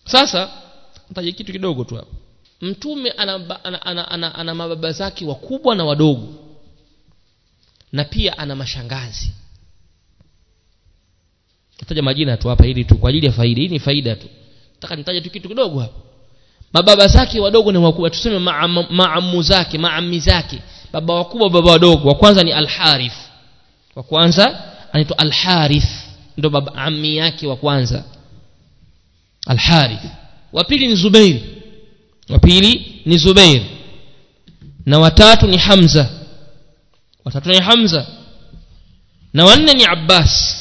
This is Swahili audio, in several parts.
sasa ntaje kitu kidogo tu hapa mtume ana, ba- ana, ana, ana, ana mababa zake wakubwa na wadogo na pia ana mashangazi taja majina tu hapa ili tu kwa ajili ya faida hii ni faida tu nataka nitaje tu kitu kidogo hapa mababa zake wadogo na wakubwa tuseme maamu maamu zake maami zake baba wakubwa baba wadogo wa kwanza ni alharith wa kwanza anaitwa alharith ndo baba ami yake wa kwanza alharith wa pili ni zubair wa pili ni zubair na watatu ni hamza watatu ni hamza na wanne ni abbas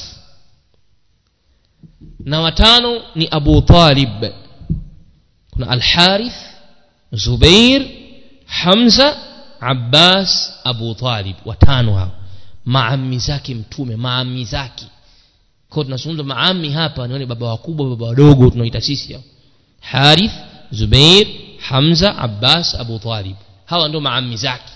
na watano ni abu talib kuna alharith zubair hamza abbas abu talib watano hao maami zake mtume maami zake kwa tunazungumza maami hapa nione baba wakubwa baba wadogo tunaita sisi hao harith zubair hamza abbas abu talib hawa ndio maami zake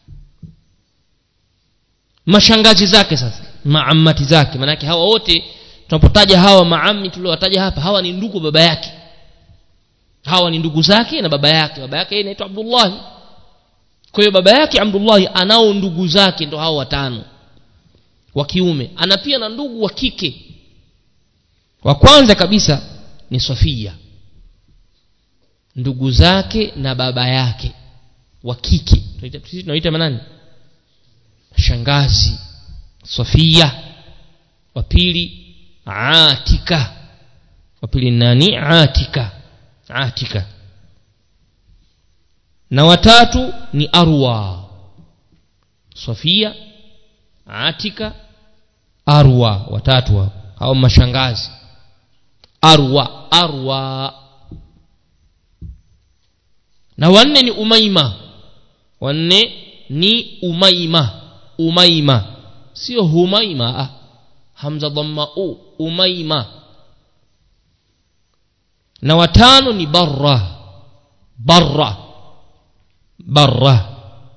mashangazi zake sasa maamati zake maanake hawa wote tunapotaja hawa maami tuliowataja hapa hawa ni ndugu baba yake hawa ni ndugu zake na baba yake baba yake yeye anaitwa abdullahi kwa hiyo baba yake abdullahi anao ndugu zake ndo hao watano wa kiume ana pia na ndugu wa kike wa kwanza kabisa ni sofia ndugu zake na baba yake wa kike Tunaita- sisi tunaita manani shangazi sofia wa pili atika wa pili ni nani atika atika na watatu ni arwa sofia atika arwa watatu hao hao mashangazi arwa arwa na wanne ni umaima wanne ni umaima umaima sio humaima ah. hamza dhamma u umaima na watano ni barra barra barra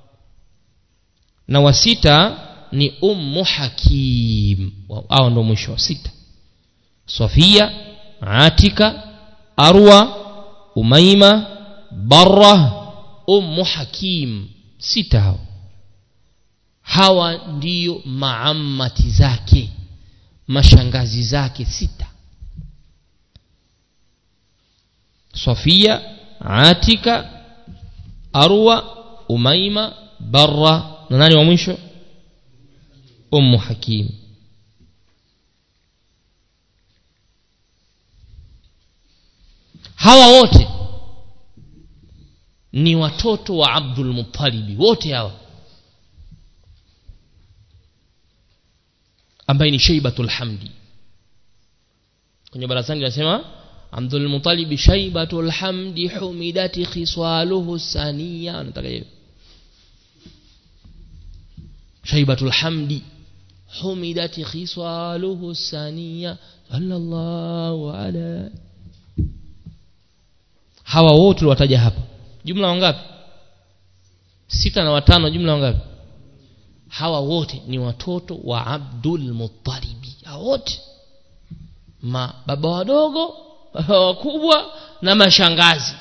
na wa sita ni ummu hakim Wa- hao ndo mwisho wa sita sofia atika arwa umaima barra ummu hakim sita hao hawa ndiyo maamati zake mashangazi zake sita sofia atika arwa umaima barra na nani wa mwisho ummu hakim hawa wote ni watoto wa abdul muttalibi wote hawa ambaye ni shaibatul hamdi kwenye barazani linasema abdul muttalibi shaibatul hamdi humidati khiswaluhu saniya anataka hiyo shaibatul hamdi humidati khiswaluhu saniya sallallahu ala hawa wote tuliwataja hapa jumla wangapi sita na watano jumla wangapi hawa wote ni watoto wa abdul muttalibi hawa wote ma baba wadogo baba wakubwa na mashangazi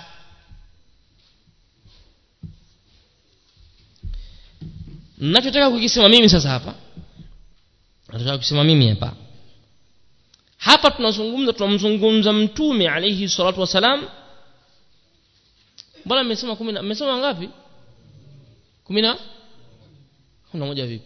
nachotaka kukisema mimi sasa hapa nataka kusema mimi hapa hapa tunazungumza tunamzungumza mtume alaihi salatu wassalam mbona mmesema kumi na mmesema ngapi kumi na kumi na moja vipi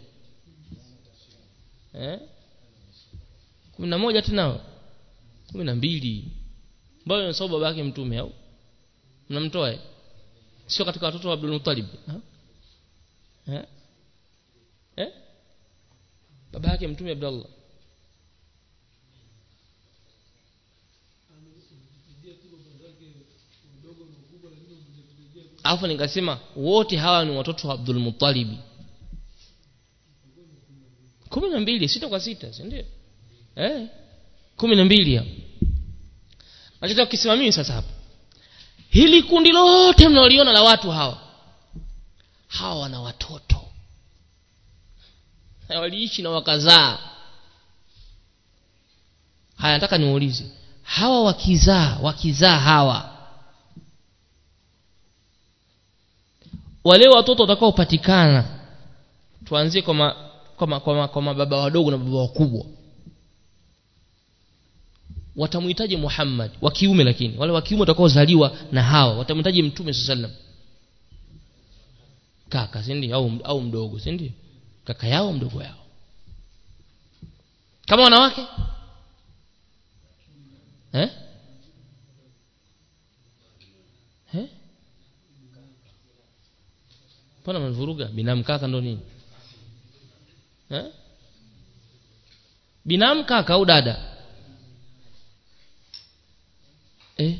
eh? kumi na moja tena kumi na mbili mbona unasahau baba yake mtume au mnamtoa eh? sio katika watoto wa abdul muttalib ha? eh? eh? baba yake mtume abdallah alafu nikasema wote hawa ni watoto wa abdul muttalibi kumi na mbili sita kwa sita sindio eh? kumi na mbili hapo nachotaka kukisema mimi sasa hapa hili kundi lote mnaoliona la watu hawa hawa wana watoto Na waliishi na wakazaa haya nataka niulize hawa wakizaa wakizaa hawa wale watoto watakaopatikana tuanzie kwa ma, kwa, ma, kwa, ma, kwa mababa wadogo na baba wakubwa watamhitaji Muhammad wa kiume lakini wale wa kiume watakaozaliwa na hawa watamhitaji mtume sallam kaka si ndio au, au mdogo si ndio kaka yao mdogo yao kama wanawake eh eh mbona mnavuruga binamu kaka ndo nini eh binamu kaka au dada eh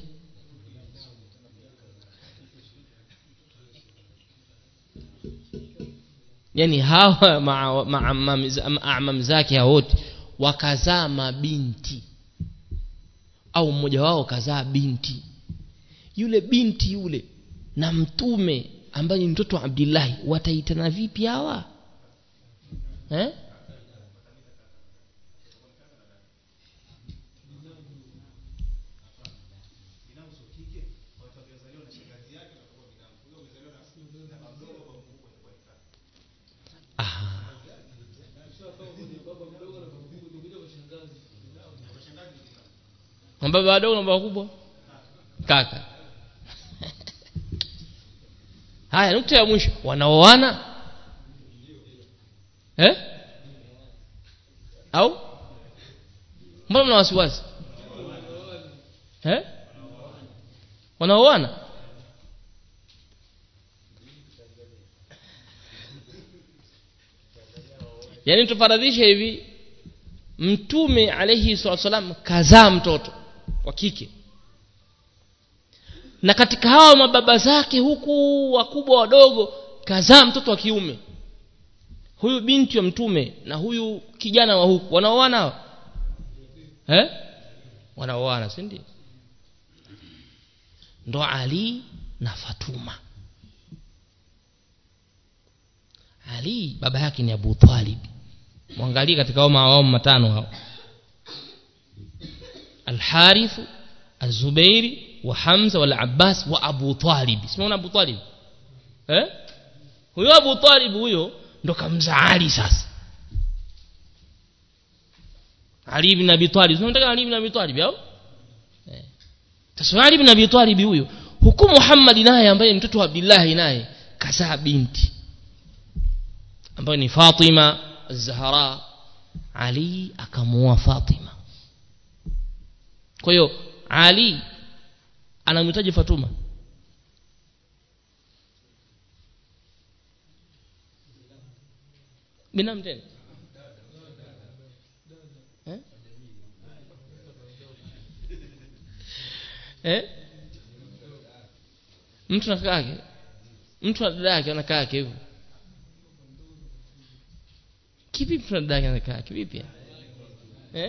yani hawa maamam zake hao wote wakazaa mabinti au mmoja wao kazaa binti yule binti yule na mtume ambaye ni mtoto wa Abdillahi wataitana vipi hawa eh baba wadogo na baba wakubwa kaka haya nukta ya mwisho wanaoana eh au mbona mna wasiwasi eh wanaoana yaani tufaradhishe hivi mtume alayhi salatu wasalam kazaa mtoto wa kike na katika hawa mababa zake huku wakubwa wadogo kazaa mtoto wa kiume huyu binti wa mtume na huyu kijana wa huku wanaoana hao eh wanaoana si ndio ndo Ali na Fatuma Ali baba yake ni Abu Talib mwangalie katika hao mawamu matano hao Al-Harith Az-Zubairi wa Hamza wal Abbas wa Abu Talib simuona Abu Talib eh huyo Abu Talib huyo ndo kamzaa Ali sasa Ali ibn Abi Talib unataka Ali ibn Abi Talib au eh sasa Ali ibn Abi Talib huyo huku Muhammad naye ambaye ni mtoto wa Abdullah naye kazaa binti ambayo ni Fatima Az-Zahra Ali akamuoa Fatima kwa hiyo Ali anamhitaji Fatuma binamu tena eh? eh? mtu na kaka yake mtu na dada yake anakaa yake hivyo kipi mtu na dada yake anakaa yake vipi eh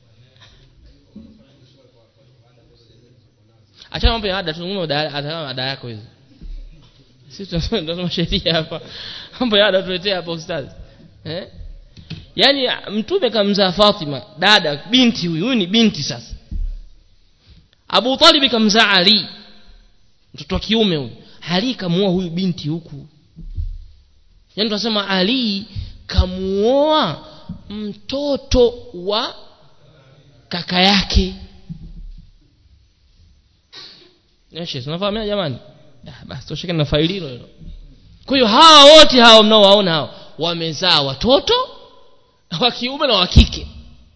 achana mambo ya ada tuzungumze ada yako hizo sisi tunasoma sheria hapa mambo ya ada tuletea hapa ustazi eh yani mtume kamzaa Fatima dada binti huyu huyu ni binti sasa Abu Talib kamzaa Ali mtoto wa kiume huyu Ali kamuoa huyu binti huku yani tunasema Ali kamuoa mtoto wa kaka yake Yeshe, tunafahamia jamani? Ah, basi tosheke na faili hilo hilo. Kwa hiyo hawa wote hawa mnaowaona hao wamezaa watoto wa kiume na wa kike.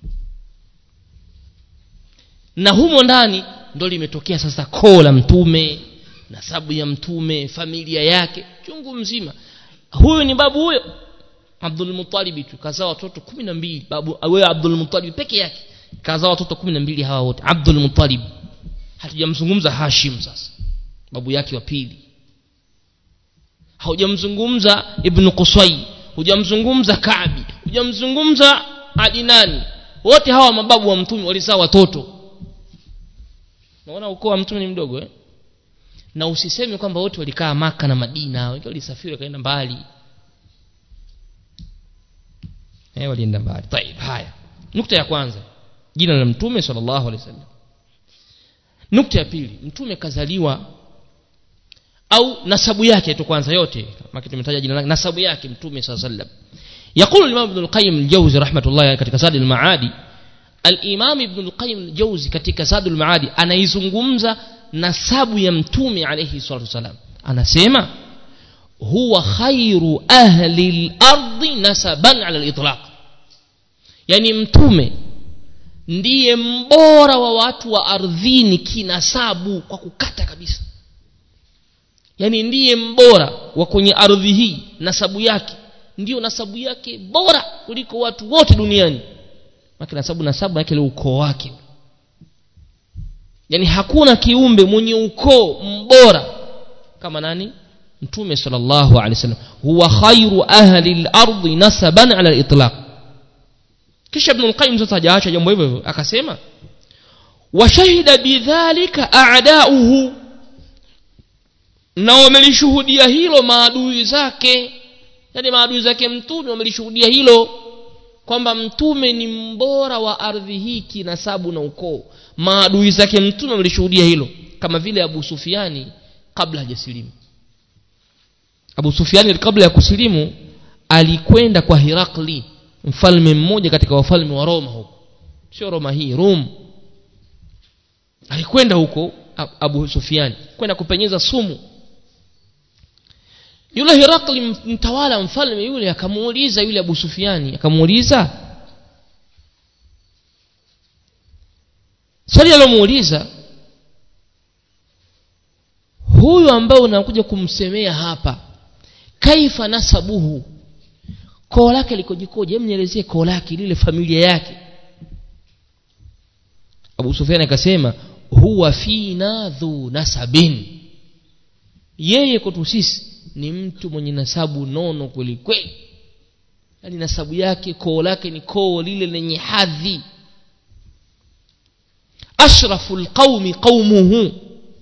Na humo ndani ndo limetokea sasa koo la mtume, nasabu ya mtume, familia yake, chungu mzima. Huyu ni babu huyo Abdul Muttalib tu kazaa watoto 12 babu wewe Abdul Muttalib peke yake kazaa watoto 12 hawa wote Abdul Muttalib hatujamzungumza Hashim sasa babu yake wa pili haujamzungumza Ibn Qusay hujamzungumza Kaabi hujamzungumza Adinani wote hawa mababu wa mtume walizaa watoto naona ukoo wa mtume ni mdogo eh? na usiseme kwamba wote walikaa maka na Madina wengine walisafiri wakaenda mbali eh walienda mbali طيب haya nukta ya kwanza jina la mtume sallallahu alaihi wasallam nukta ya pili mtume kazaliwa au nasabu yake tu kwanza yote kama tumetaja jina lake nasabu yake mtume saa sallam يقول الإمام ابن القيم الجوزي رحمة الله katika زاد المعادي الإمام ابن القيم الجوزي katika زاد المعادي anaizungumza nasabu ya mtume alayhi salatu wasalam anasema huwa khairu ahli al-ardi nasaban ala al-itlaq yani mtume ndiye mbora wa watu wa ardhini kinasabu kwa kukata kabisa yani ndiye mbora wa kwenye ardhi hii nasabu yake ndiyo nasabu yake bora kuliko watu wote duniani maki nasabu nasabu yake ile ukoo wake yani hakuna kiumbe mwenye ukoo mbora kama nani mtume sallallahu alaihi wasallam huwa khairu ahli al-ardi nasaban ala al-itlaq kisha ibn al-qayyim sasa hajaacha jambo hivyo hivyo akasema washahida bidhalika a'da'uhu na wamelishuhudia hilo maadui zake yani maadui zake mtume wamelishuhudia hilo kwamba mtume ni mbora wa ardhi hii kinasabu na ukoo maadui zake mtume wamelishuhudia hilo kama vile abu sufiani kabla hajasilimu abu sufiani kabla ya kusilimu alikwenda kwa hirakli mfalme mmoja katika wafalme wa roma huko sio roma hii rum alikwenda huko abu sufiani kwenda kupenyeza sumu yule hirakli mtawala mfalme yule akamuuliza yule abu sufiani akamuuliza swali alomuuliza huyu ambaye unakuja kumsemea hapa kaifa nasabuhu koo lake likojikoje hem nielezee koo lake lile familia yake abu sufiani akasema huwa fina dhu nasabin yeye kwetu sisi ni mtu mwenye nasabu nono kweli kweli yaani nasabu yake koo lake ni koo lile lenye hadhi ashrafu lqaumi qaumuhu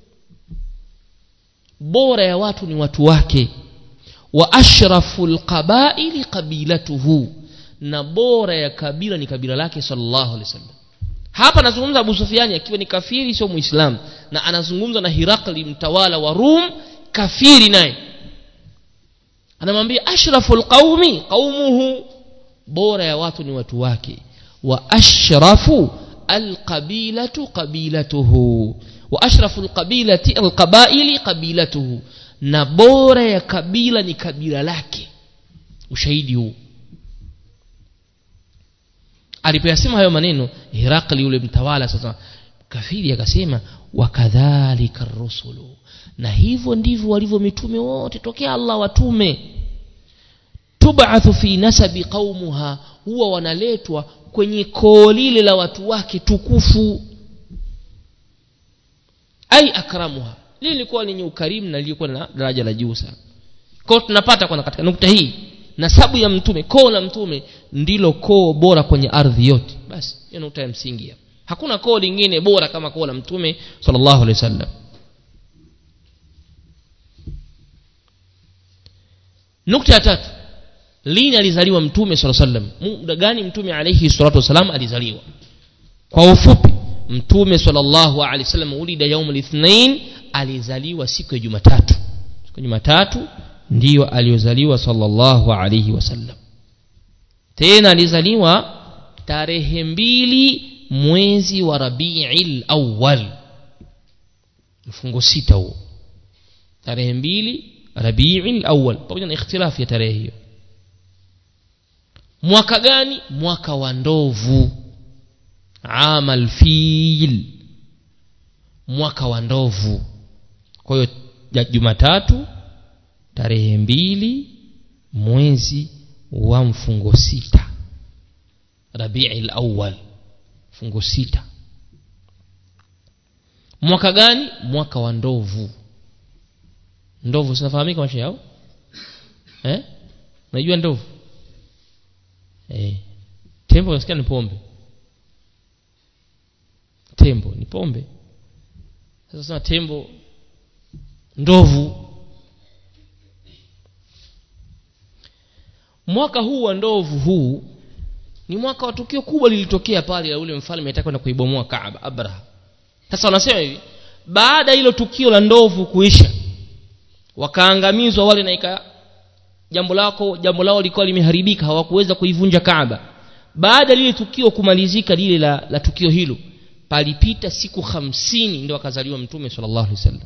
bora ya watu ni watu wake wa ashrafu lqabaili qabilatuhu na bora ya kabila ni kabila lake sallallahu alaihi wasallam hapa anazungumza abu sufiani akiwa ni kafiri sio muislamu na anazungumza na hirakli mtawala wa rum kafiri naye anamwambia ashrafu lqaumi qaumuhu bora ya watu ni watu wake wa ashrafu alqabilatu qabilatuhu wa ashrafu alqabilati alqabaili qabilatuhu na bora ya kabila ni kabila lake ushahidi huu alipoyasema hayo maneno hirakli yule mtawala sasa kafiri akasema wakadhalika rusulu na hivyo ndivyo walivyo mitume wote tokea allah watume tubathu fi nasabi qaumuha huwa wanaletwa kwenye koo lile la watu wake tukufu ai akramuha lile lilikuwa lenye ukarimu na lilikuwa na daraja la juu sana kwao tunapata kwana katika nukta hii nasabu ya mtume koo la mtume ndilo koo bora kwenye ardhi yote basi hiyo nukta ya msingi hapa hakuna koo lingine bora kama koo la mtume sallallahu alaihi wasallam nukta ya tatu lini alizaliwa mtume sala sallam muda gani mtume alaihi salatu wassalam alizaliwa kwa ufupi mtume sallallahu alaihi wasallam ulida yaum lithnain alizaliwa siku ya jumatatu siku ya jumatatu ndiyo aliyozaliwa sallallahu alaihi wasallam tena alizaliwa tarehe mbili mwezi wa rabiil awal mfungo sita huo tarehe mbili rabiil awal pamoja na ikhtilafu ya tarehe hiyo mwaka gani mwaka wa ndovu ama lfil mwaka wa ndovu kwa hiyo jumatatu tarehe mbili mwezi wa mfungo sita rabii lawal mfungo sita mwaka gani mwaka wa ndovu ndovu zinafahamika maisha yao eh? unajua ndovu eh. tembo nasikia ni pombe tembo ni pombe sasa sema tembo ndovu mwaka huu wa ndovu huu ni mwaka wa tukio kubwa lilitokea pale la ule mfalme ataka kwenda kuibomoa kaaba abraha sasa wanasema hivi baada hilo tukio la ndovu kuisha wakaangamizwa wale na ika jambo lako jambo lao lilikuwa limeharibika hawakuweza kuivunja Kaaba baada lile tukio kumalizika lile la, la tukio hilo palipita siku hamsini ndio akazaliwa mtume sallallahu alaihi wasallam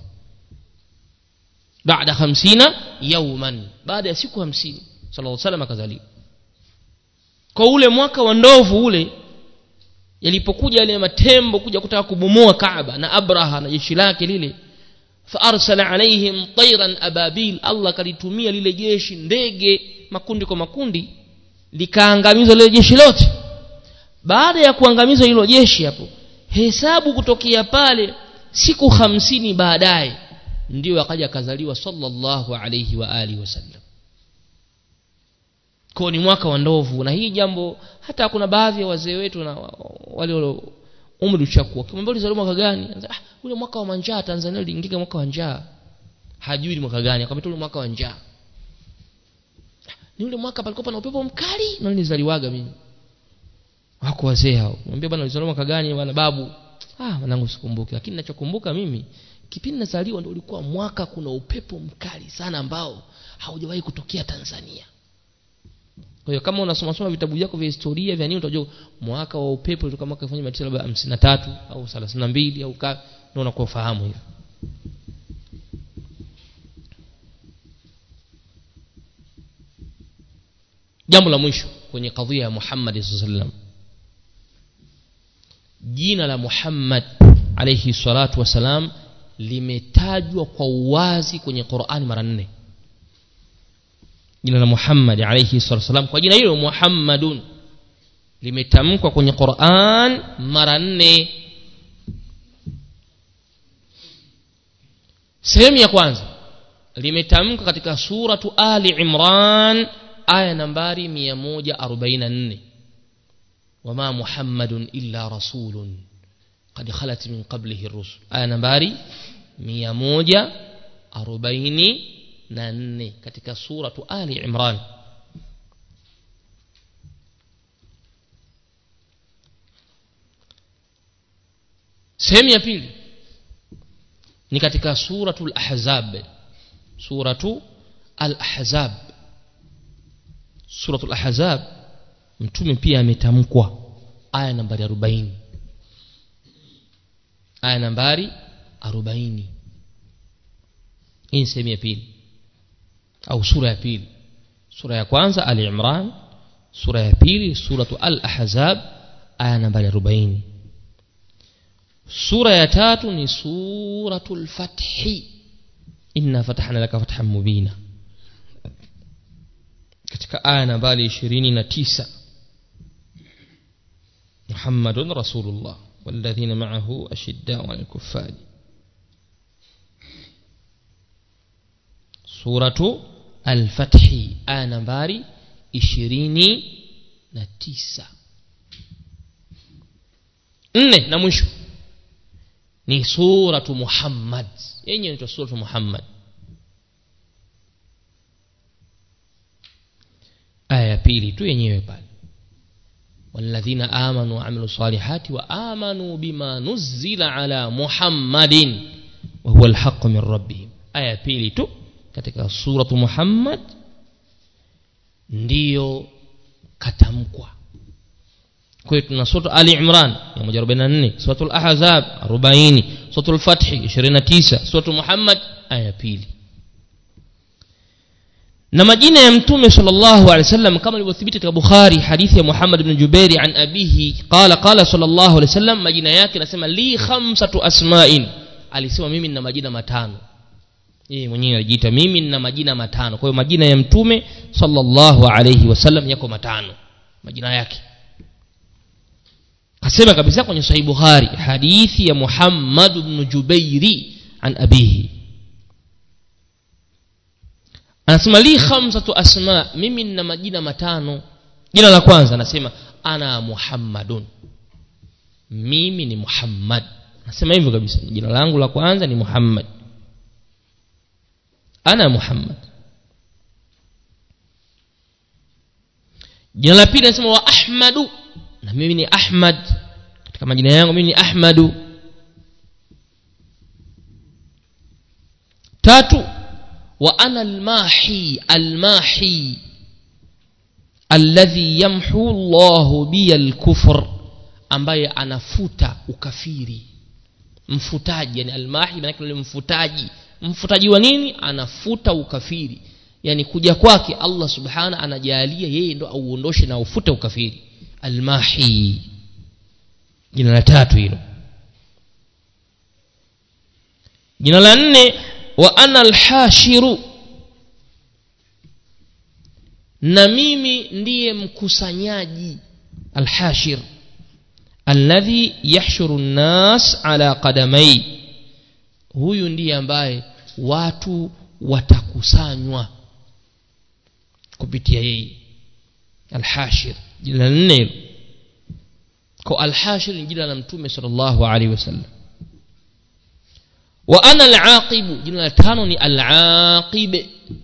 baada hamsina yauman baada ya siku hamsini sallallahu alaihi wasallam akazaliwa kwa ule mwaka wa ndovu ule yalipokuja yale matembo kuja kutaka kubomoa Kaaba na Abraha na jeshi lake lile faarsala alaihim tayran ababil Allah kalitumia lile jeshi ndege makundi kwa makundi likaangamizwa lile jeshi lote baada ya kuangamizwa hilo jeshi hapo hesabu kutokea pale siku hamsini baadaye ndio akaja akazaliwa sallallahu alayhi wa alihi wasallam kwa ni mwaka wa ndovu na hii jambo hata kuna baadhi ya wazee wetu na wale wale umri ushakuwa kimwambia ulizaliwa mwaka gani ah ule mwaka wa manjaa Tanzania uliingia mwaka wa njaa hajui ni mwaka gani akamwambia ule mwaka wa njaa ni ule mwaka palikuwa na upepo mkali na nilizaliwaga mimi wako wazee hao mwambie bwana ulizaliwa mwaka gani bwana babu ah mwanangu sikumbuki lakini ninachokumbuka mimi kipindi nazaliwa ndio ulikuwa mwaka kuna upepo mkali sana ambao haujawahi kutokea Tanzania kwa hiyo kama unasoma soma vitabu vyako vya historia vya nini utajua mwaka wa upepo ulikuwa mwaka 1953 au 32 au ka ndio unakuwa fahamu hivyo jambo la mwisho kwenye kadhia ya Muhammad sallam jina la Muhammad alayhi salatu wasalam limetajwa kwa uwazi kwenye Qur'ani mara nne jina la Muhammad alayhi salatu wasalam kwa jina hilo Muhammadun limetamkwa kwenye Qur'an mara nne sehemu ya kwanza limetamkwa katika suratu Ali Imran aya nambari 144 wama Muhammadun illa rasulun qad khalat min qablihi ar-rusul aya nambari 144 katika suratu Ali Imran sehemu ya pili ni katika suratu al-ahzab suratu al-ahzab suratu al-ahzab mtume pia ametamkwa aya nambari 40 aya nambari 40 hii ni sehemu ya pili au sura ya pili sura ya kwanza ali imran sura ya pili suratu al-ahzab aya nambari 40 sura ya tatu ni suratul fathi inna fatahna laka fathan mubina katika aya nambari 29 muhammadun rasulullah والذين معه أشداء على الكفار سورة الفتح آية نمبر 29 nne na mwisho ni suratu muhammad yenye inaitwa suratu muhammad aya ya pili tu yenyewe pale والذين آمنوا وعملوا الصالحات وآمنوا بما نزل على محمد وهو الحق من ربهم aya pili tu katika suratu muhammad ndiyo katamkwa kwa hiyo tuna suratu ali imran 144 suratu al-ahzab 40 suratu al-fath 29 suratu muhammad aya pili na majina ya mtume sallallahu alaihi wasallam kama ilivyothibiti katika bukhari hadithi ya muhammad ibn jubairi an abihi qala qala sallallahu alaihi wasallam majina yake nasema li khamsatu asma'in alisema mimi nina majina matano yeye mwenyewe alijiita mimi nina majina matano kwa hiyo majina ya mtume sallallahu alaihi wasallam yako matano majina yake kasema kabisa kwenye sahih bukhari hadithi ya muhammad ibn jubairi an abihi anasema li khamsatu asma mimi nina majina matano jina la kwanza anasema ana muhammadun mimi ni muhammad anasema hivyo kabisa jina langu la kwanza ni muhammad ana muhammad jina la pili anasema wa ahmadu na mimi ni ahmad katika majina yangu mimi ni ahmadu tatu wa ana almahi almahi alladhi yamhu Allahu bi alkufr ambaye anafuta ukafiri mfutaji yani almahi maana yule mfutaji mfutaji wa nini anafuta ukafiri yani kuja kwake Allah subhana anajalia yeye ndo auondoshe na ufute ukafiri almahi jina la tatu hilo jina la nne wa ana alhashiru na mimi ndiye mkusanyaji alhashir alladhi yahshuru nnas ala qadamai huyu ndiye ambaye watu watakusanywa kupitia yeye alhashir jina la nne hilo kwa alhashir ni jina la mtume sallallahu alaihi wasallam wa ana alaqibu jina la tano ni alaqib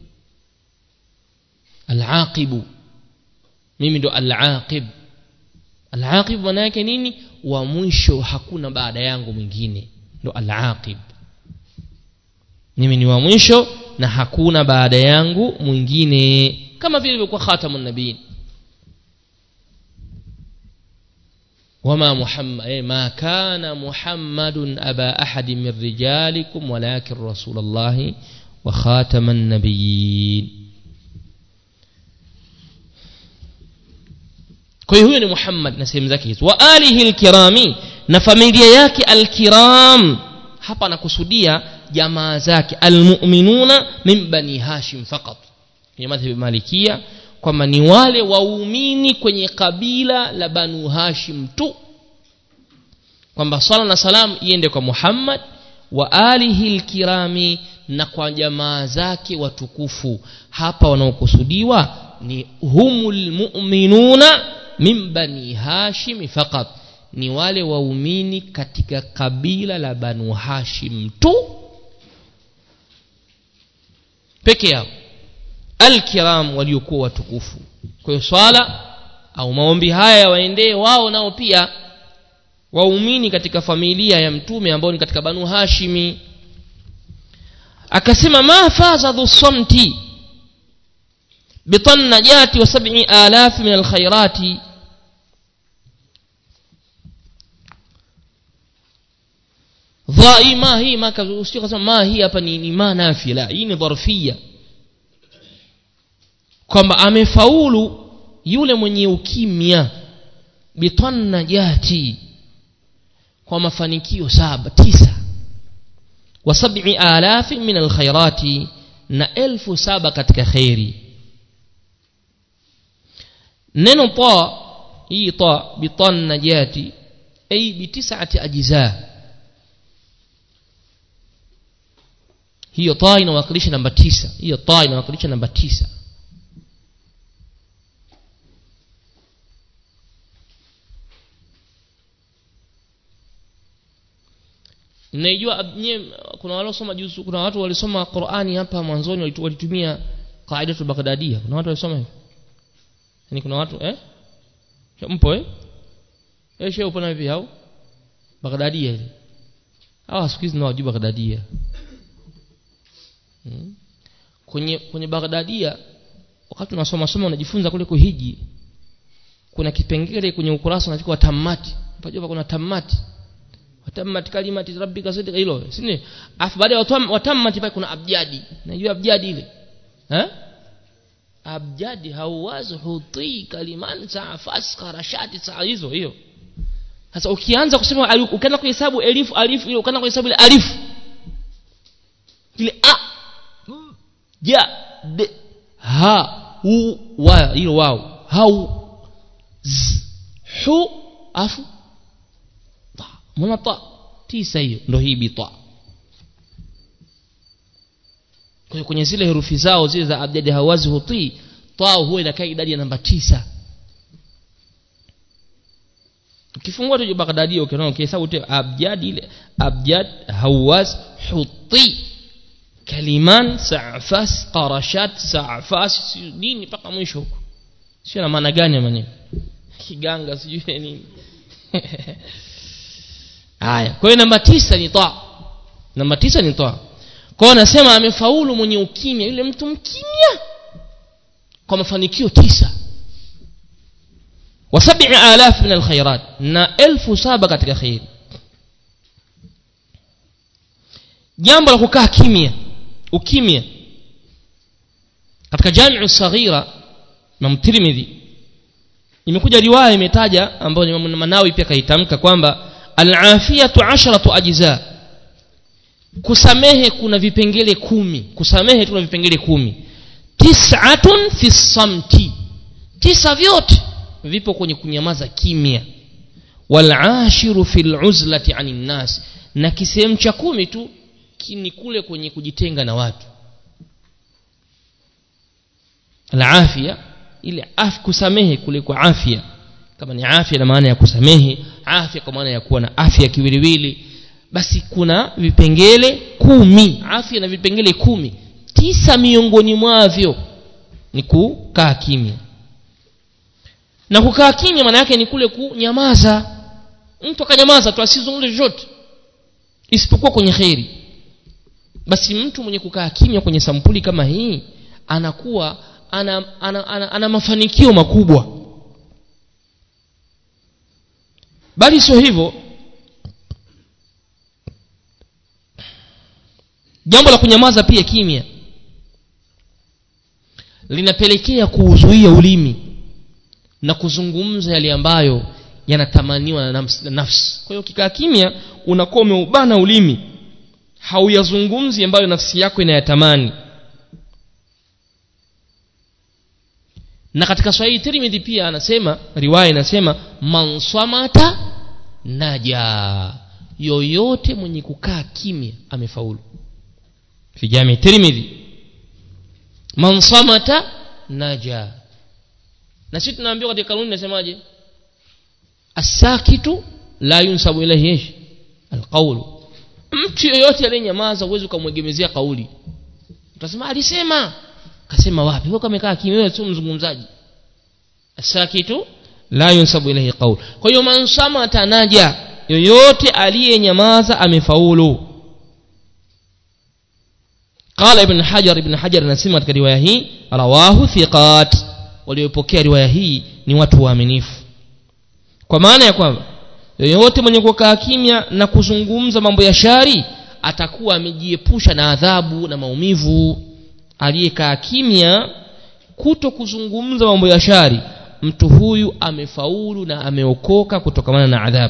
alaqibu mimi ndo alaqib alaqib maana yake nini wa mwisho hakuna baada yangu mwingine ndo alaqib mimi ni wa mwisho na hakuna baada yangu mwingine kama vile ilivyokuwa khatamun nabiin وما محمد إيه ما كان محمد أبا أحد من رجالكم ولكن رسول الله وخاتم النبيين kwa hiyo huyo ni muhammad na sehemu zake hizo wa alihi lkirami na familia yake alkiram hapa anakusudia jamaa zake almuminuna min bani hashim faqat kwenye madhhabi malikia kwamba ni wale waumini kwenye kabila la banu hashim tu kwamba sala na salam iende kwa muhammad wa alihi lkirami na kwa jamaa zake watukufu hapa wanaokusudiwa ni humu lmuminuna min bani hashimi faqat ni wale waumini katika kabila la banu hashim tu peke yao alkiram waliokuwa watukufu kwa hiyo swala au maombi haya yawaendee wao nao pia waumini katika familia ya mtume ambao ni katika banu hashimi akasema ma faza dhu samti bitan najati wa sab'i alaf min alkhairati dhai ma hii ma usio kasema ma hii hapa ni, ni ma nafi la hii ni dharfia kwamba amefaulu yule mwenye ukimya bitan najati kwa mafanikio saba tisa wa sab'i alafi min alkhairati na elfu saba katika khairi neno ta hii ta bitan najati ay bi tis'ati ajza hiyo ta inawakilisha namba tisa hiyo ta inawakilisha namba tisa naijua nye kuna waliosoma juzu kuna watu walisoma Qur'ani hapa mwanzoni walitumia qaidatu bagdadia kuna watu walisoma hivyo yani kuna watu eh mpo eh eh shehe upo na vipi au bagdadia ile hawa siku hizi nawajua bagdadia hmm. kwenye kwenye bagdadia wakati unasoma soma unajifunza kule kuhiji kuna kipengele kwenye ukurasa unachukua tamati unajua kuna tamati watammat kalimati rabbika sidqa hilo sini afu baada ya watammat pale kuna abjadi najua abjadi ile eh abjadi hauwaz huti kaliman saa fasqa rashati saa hizo hiyo sasa ukianza kusema ukianza kuhesabu elifu alifu ile ukianza kuhesabu ile alifu ile a ja de ha u wa hilo wao hau z hu afu mbona ta tisa hiyo ndo hii bita kwa hiyo kwenye zile herufi zao zile za abjadi hawazi hutii ta huwa inakaa idadi ya namba tisa ukifungua tu bagdadia ukiona ukihesabu tu abjad ile abjad hawaz huti kaliman sa'fas qarashat sa'fas nini mpaka mwisho huko sio na maana gani maneno kiganga sijui nini haya kwa hiyo namba tisa ni ta namba tisa ni ta kwao anasema amefaulu mwenye ukimya yule mtu mkimya kwa mafanikio tisa wa sabi alaf min alkhairat na elfu saba katika khairi jambo la kukaa kimya ukimya katika jamiu saghira na tirmidhi imekuja riwaya imetaja ambayo Imam Manawi pia kaitamka kwamba al-afiyatu asharatu ajza kusamehe kuna vipengele kumi kusamehe tuna vipengele kumi tis'atun fi samti tisa vyote vipo kwenye kunyamaza kimya wal-ashiru fil uzlati anin nas na kisehemu cha kumi tu ni kule kwenye kujitenga na watu al-afia ile af kusamehe kule kwa afya kama ni afya na maana ya kusamehe afya kwa maana ya kuwa na afya kiwiliwili basi kuna vipengele kumi afya na vipengele kumi tisa miongoni mwavyo ni kukaa kimya na kukaa kimya maana yake ni kule kunyamaza mtu akanyamaza tu asizungumze chochote isipokuwa kwenye kheri basi mtu mwenye kukaa kimya kwenye sampuli kama hii anakuwa ana, ana, ana, ana mafanikio makubwa bali sio hivyo jambo la kunyamaza pia kimya linapelekea kuuzuia ulimi na kuzungumza yale ambayo yanatamaniwa na nafsi kwa hiyo ukikaa kimya unakuwa umeubana ulimi hauyazungumzi ambayo nafsi yako inayatamani na katika sahihi tirmidhi pia anasema riwaya inasema man samata naja yoyote mwenye kukaa kimya amefaulu fi jami tirmidhi man samata naja na sisi tunaambiwa katika kanuni nasemaje asakitu la yunsabu ilayhi ish alqawlu mtu yoyote aliyenyamaza uwezi ukamwegemezea kauli utasema alisema kasema wapi wewe kamekaa kimya wewe sio mzungumzaji asakitu la yunsabu ilayhi qaul kwa hiyo man samata naja yoyote aliyenyamaza amefaulu قال ابن حجر ابن حجر anasema katika riwaya hii rawahu thiqat waliopokea riwaya hii ni watu waaminifu kwa maana ya kwamba yoyote mwenye kukaa kimya na kuzungumza mambo ya shari atakuwa amejiepusha na adhabu na maumivu aliyekaa kimya kuto kuzungumza mambo ya shari mtu huyu amefaulu na ameokoka kutokamana na adhabu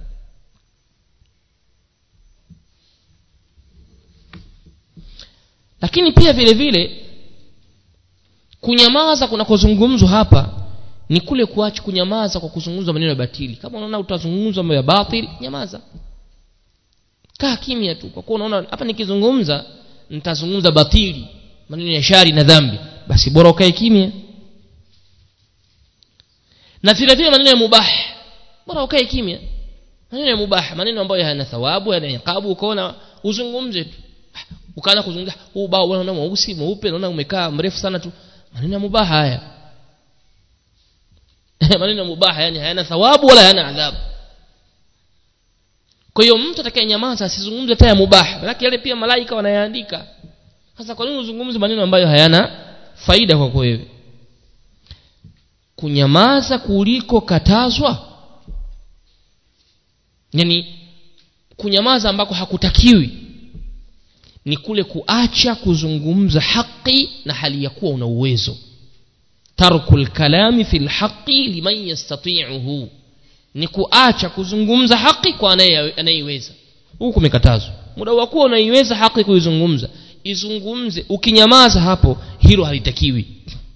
lakini pia vile vile kunyamaza kunakozungumzwa hapa ni kule kuacha kunyamaza kwa kuzungumza maneno ya batili kama unaona utazungumza mambo ya batili nyamaza kaa kimya tu kwa kuwa unaona hapa nikizungumza nitazungumza batili maneno ya shari na dhambi basi bora ukae kimya na vile vile maneno ya mubah bora ukae kimya maneno ya mubah maneno ambayo hayana thawabu yana iqabu ukaona uzungumze tu ukaanza kuzungumza huu bao unaona mweusi mweupe unaona umekaa mrefu sana tu maneno ya mubah haya maneno ya mubah yani hayana thawabu wala hayana adhabu kwa hiyo mtu atakayenyamaza asizungumze hata ya mubah lakini yale pia malaika wanayaandika sasa kwa nini uzungumze maneno ambayo hayana faida kwako wewe kunyamaza kuliko katazwa yani kunyamaza ambako hakutakiwi ni kule kuacha kuzungumza haki na hali ya kuwa una uwezo tarku lkalami fi lhaqi liman yastatiuhu ni kuacha kuzungumza haki kwa anayeiweza huku kumekatazwa muda wa kuwa unaiweza haki kuizungumza izungumze ukinyamaza hapo hilo halitakiwi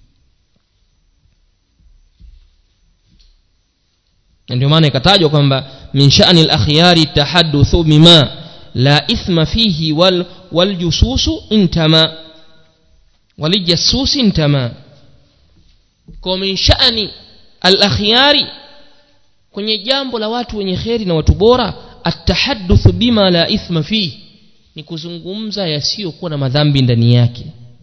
ndio maana ikatajwa kwamba min sha'ni al-akhyari tahaddathu bima la ithma fihi wal waljususu intama walijasusi intama kwa min sha'ni al-akhyari kwenye jambo la watu wenye kheri na watu bora atahaddathu bima la ithma fihi ni kuzungumza yasiyokuwa na madhambi ndani yake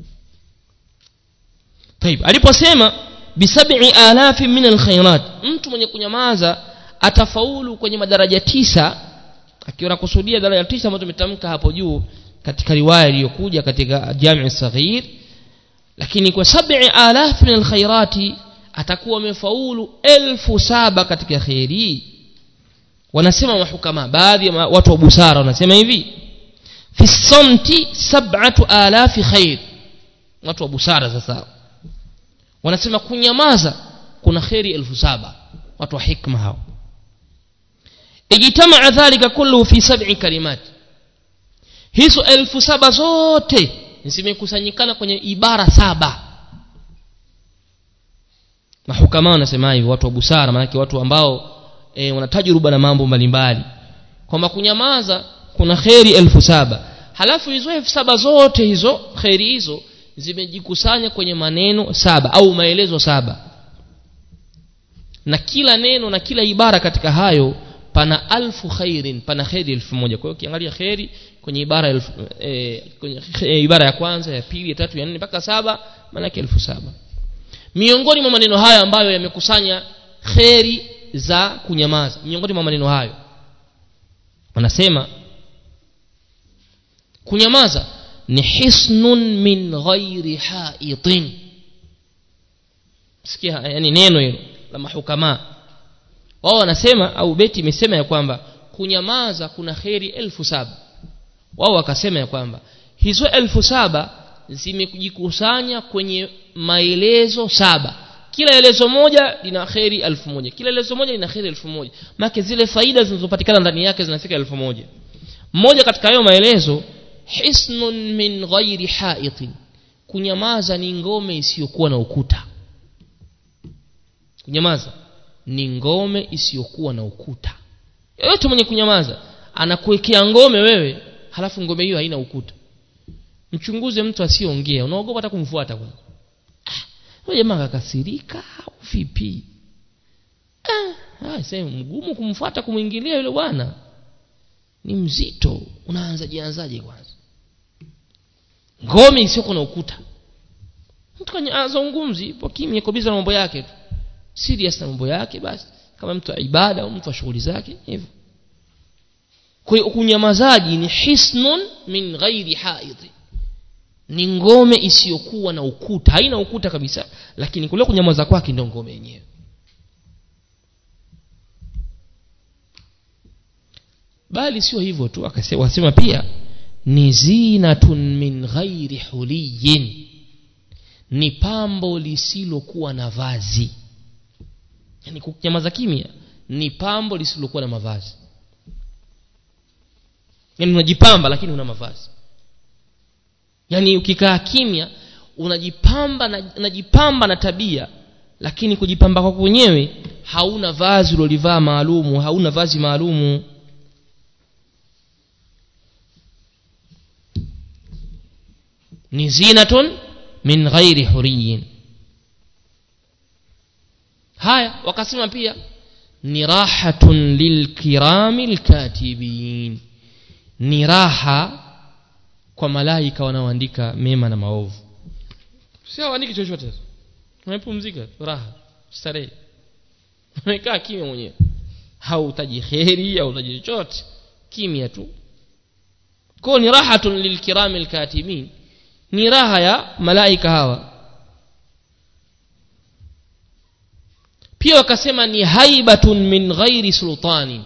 طيب aliposema bisab'i alafi min alkhairat mtu mwenye kunyamaza atafaulu kwenye madaraja tisa akiwa nakusudia daraja tisa ambayo tumetamka hapo juu katika riwaya iliyokuja katika jami saghir lakini kwa sab'i alaf min alkhairati atakuwa amefaulu elfu saba katika kheri wanasema mahukama baadhi ya watu wa busara wanasema hivi fi samti sab'atu alafi khair watu wa busara sasa wanasema kunyamaza kuna kheri elfu saba watu wa hikma hao ijtamaa dhalika kulluhu fi sab'i kalimat hizo elfu saba zote zimekusanyikana kwenye ibara saba mahukama wanasema hivyo watu wa busara maanake watu ambao e, wana tajruba na mambo mbalimbali kwamba kunyamaza kuna kheri elfu saba halafu hizo elfu saba zote hizo kheri hizo zimejikusanya kwenye maneno saba au maelezo saba na kila neno na kila ibara katika hayo pana alfu khairin pana kheri elfu moja kwa hiyo ukiangalia kheri kwenye ibara elfu, e, kwenye e, ibara ya kwanza ya pili ya tatu ya nne mpaka saba maanake elfu saba miongoni mwa maneno hayo ambayo yamekusanya kheri za kunyamaza miongoni mwa maneno hayo wanasema kunyamaza ni hisnun min ghairi haitin sikia yani neno hilo la mahukama wao wanasema au beti imesema ya kwamba kunyamaza kuna kheri elfu saba wao wakasema ya kwamba hizo elfu saba zimejikusanya kwenye maelezo saba kila elezo moja lina kheri elfu moja kila elezo moja lina kheri elfu moja maake zile faida zinazopatikana ndani yake zinafika elfu moja mmoja katika hayo maelezo hisnun min ghairi haitin kunyamaza ni ngome isiyokuwa na ukuta kunyamaza ni ngome isiyokuwa na ukuta yoyote mwenye kunyamaza anakuwekea ngome wewe halafu ngome hiyo haina ukuta mchunguze mtu asiyeongea unaogopa hata kumfuata kwanza ah, jamaa kakasirika au vipi ah, sema mgumu kumfuata kumwingilia yule bwana ni mzito unaanzaje anzaje kwanza ngome isiyokuwa na ukuta mtu kwenye azungumzi ipo kimya kobiza na mambo yake tu serious na mambo yake basi kama mtu wa ibada au mtu wa shughuli zake hivyo kwa hiyo kunyamazaji ni hisnun min ghairi haidhi ni ngome isiyokuwa na ukuta haina ukuta kabisa lakini kule kunyamaza kwake ndio ngome yenyewe bali sio hivyo tu wasema pia ni zinatun min ghairi huliyin ni pambo lisilokuwa na vazi yani kunyamaza kimya ni pambo lisilokuwa na mavazi yani unajipamba lakini una mavazi yani ukikaa kimya unajipamba na, unajipamba na tabia lakini kujipamba kwako wenyewe hauna vazi ulolivaa maalumu hauna vazi maalumu ni zinatun min ghairi huriyin haya wakasema pia ni rahatun lilkirami lkatibin ni raha kwa malaika wanaoandika mema na maovu si hawaandiki chochote wamepumzika raha starehe amekaa kimya mwenyewe hautaji kheri hautaji chochote kimya tu kwao ni rahatun lilkirami lkatibin ni raha ya malaika hawa pia wakasema ni haibatun min ghairi sultanin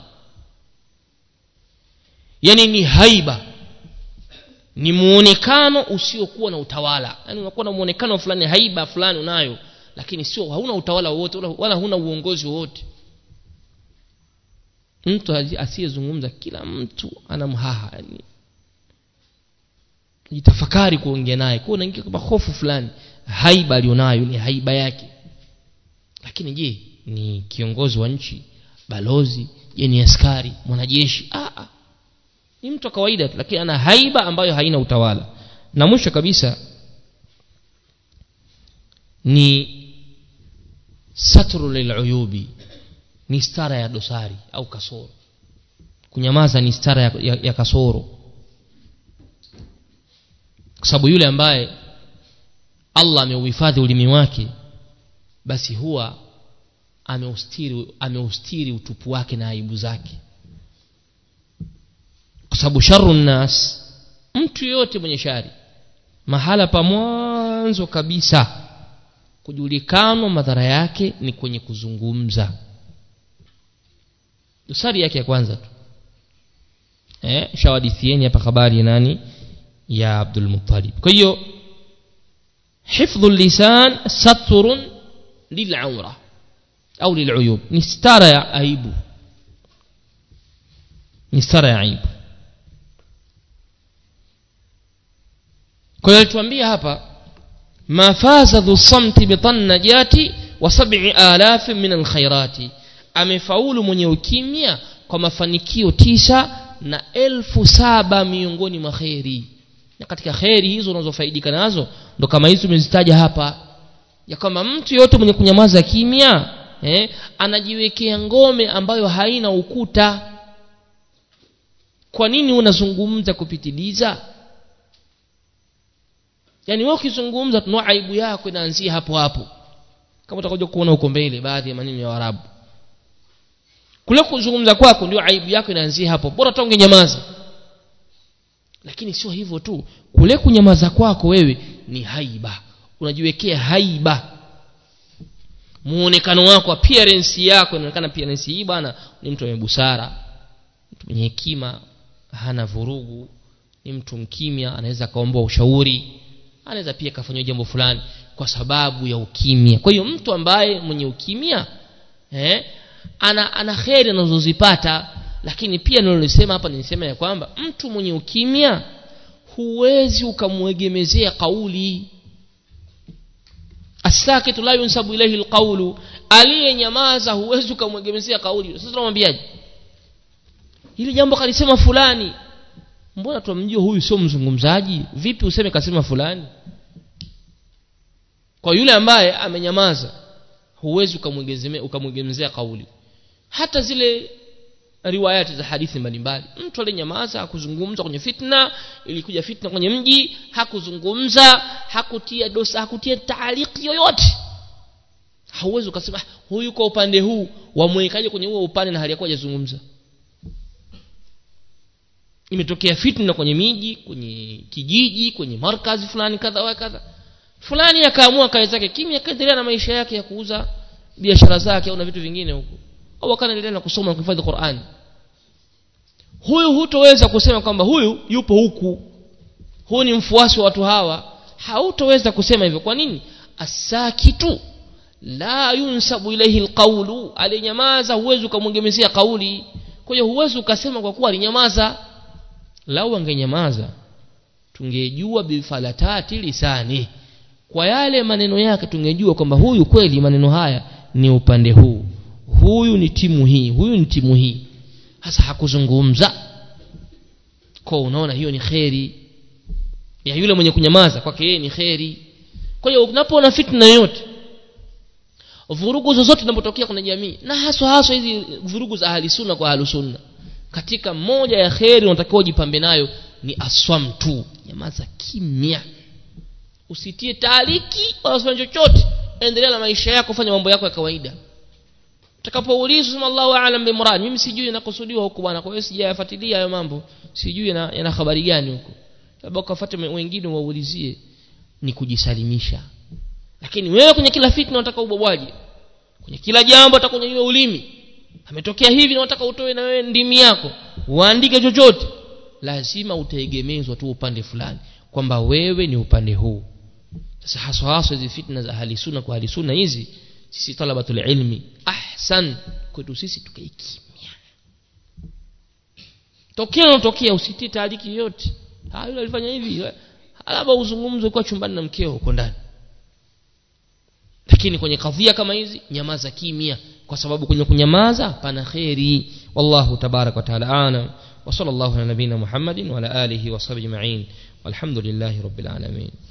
yani ni haiba ni muonekano usiokuwa na utawala yani unakuwa na muonekano fulani haiba fulani unayo lakini sio hauna utawala wowote wala, wala huna uongozi wowote mtu asiyezungumza kila mtu anamhaha yani jitafakari kuongea naye kwa unaingia kama hofu fulani haiba alionayo ni haiba yake lakini je ni kiongozi wa nchi balozi je ni askari mwanajeshi ah, ah. ni mtu wa kawaida tu lakini ana haiba ambayo haina utawala na mwisho kabisa ni satru liluyubi ni stara ya dosari au kasoro kunyamaza ni stara ya, ya, ya kasoro kwa sababu yule ambaye allah ameuhifadhi ulimi wake basi huwa ameustiri ameustiri utupu wake na aibu zake kwa sababu sharu nnas mtu yote mwenye shari mahala pa mwanzo kabisa kujulikanwa madhara yake ni kwenye kuzungumza dosari yake ya kwanza tu eh shawadithieni hapa habari ya nani ya Abdul Muttalib kwa hiyo hifdhu lisan satrun lil'aura au lil'uyub ni stara ya aibu ni stara ya aibu kwa hiyo tuambia hapa ma faza dhu samti bitan najati wa sab'i alaf min alkhairati amefaulu mwenye ukimya kwa mafanikio tisa na elfu saba miongoni mwa kheri na katika kheri hizo unazofaidika nazo ndo kama hizo tumezitaja hapa ya kwamba mtu yote mwenye kunyamaza kimya eh, anajiwekea ngome ambayo haina ukuta kwa nini unazungumza kupitiliza yaani wewe ukizungumza tunao aibu yako inaanzia hapo hapo kama utakuja kuona huko mbele baadhi ya maneno ya Waarabu kule kuzungumza kwako ndio aibu yako inaanzia hapo bora tonge nyamaza lakini sio hivyo tu kule kunyamaza kwako wewe ni haiba unajiwekea haiba muonekano wako appearance yako inaonekana appearance hii bwana ni mtu mwenye busara mtu mwenye hekima hana vurugu ni mtu mkimya anaweza kaomba ushauri anaweza pia kafanywa jambo fulani kwa sababu ya ukimya kwa hiyo mtu ambaye mwenye ukimya eh, ana ana kheri anazozipata lakini pia nilolisema hapa nilisema ya kwamba mtu mwenye ukimya huwezi ukamwegemezea kauli asakitu la yunsabu ilayhi alqawlu aliyenyamaza huwezi ukamwegemezea kauli sasa tunamwambiaje hili jambo kalisema fulani mbona tumjua huyu sio mzungumzaji vipi useme kasema fulani kwa yule ambaye amenyamaza huwezi ukamwegemezea ukamwegemezea kauli hata zile riwayati za hadithi mbalimbali mtu aliyenyamaza hakuzungumza kwenye fitna ilikuja fitna kwenye mji hakuzungumza hakutia dosa hakutia taaliki yoyote hauwezi ukasema huyu kwa upande huu wamwekaje kwenye huo upande na hali yakuwa hajazungumza imetokea fitna kwenye miji kwenye kijiji kwenye markazi fulani kadha wa kadha fulani akaamua kae zake kimya akaendelea na maisha yake ya kuuza biashara zake au na vitu vingine huko au akaendelea na kusoma na kuhifadhi Qur'an huyu hutoweza kusema kwamba huyu yupo huku huyu ni mfuasi wa watu hawa hautoweza kusema hivyo kwa nini asakitu la yunsabu ilayhi alqawlu alinyamaza huwezi ukamwengemezea kauli kwa hiyo huwezi ukasema kwa kuwa alinyamaza lau angenyamaza tungejua bifalatati lisani kwa yale maneno yake tungejua kwamba huyu kweli maneno haya ni upande huu huyu ni timu hii huyu ni timu hii hasa hakuzungumza kwa unaona hiyo ni kheri ya yule mwenye kunyamaza kwake yeye ni kheri kwa hiyo unapoona fitna yoyote vurugu zozote zinapotokea kwenye jamii na haswa haswa hizi vurugu za ahli sunna kwa ahli sunna katika moja ya kheri unatakiwa ujipambe nayo ni aswam tu nyamaza kimya usitie taaliki wala usifanye chochote endelea na maisha yako fanya mambo yako ya kawaida utakapoulizwa sema Allahu aalam bimurad mimi sijui inakusudiwa huko bwana kwa hiyo sijayafuatilia hayo mambo sijui yana, yana habari gani huko labda ukafuate wengine waulizie ni kujisalimisha lakini wewe kwenye kila fitna unataka ubwabwaje kwenye kila jambo unataka kunyanyua ulimi ametokea hivi na unataka utoe na wewe ndimi yako uandike chochote lazima utaegemezwa tu upande fulani kwamba wewe ni upande huu sasa haswa haswa hizi fitna za ahli sunna kwa ahli sunna hizi sisi talabatul ilmi ahsan kwetu sisi tukae kimya tokea unatokea usitie taariki yote ah yule alifanya hivi labda uzungumze kwa chumbani na mkeo huko ndani lakini kwenye kadhia kama hizi nyamaza kimya kwa sababu kwenye kunyamaza pana kheri wallahu tabarak wa taala alam wa sallallahu ala nabina muhammadin wa ala alihi wa sahbihi ajma'in walhamdulillahi rabbil alamin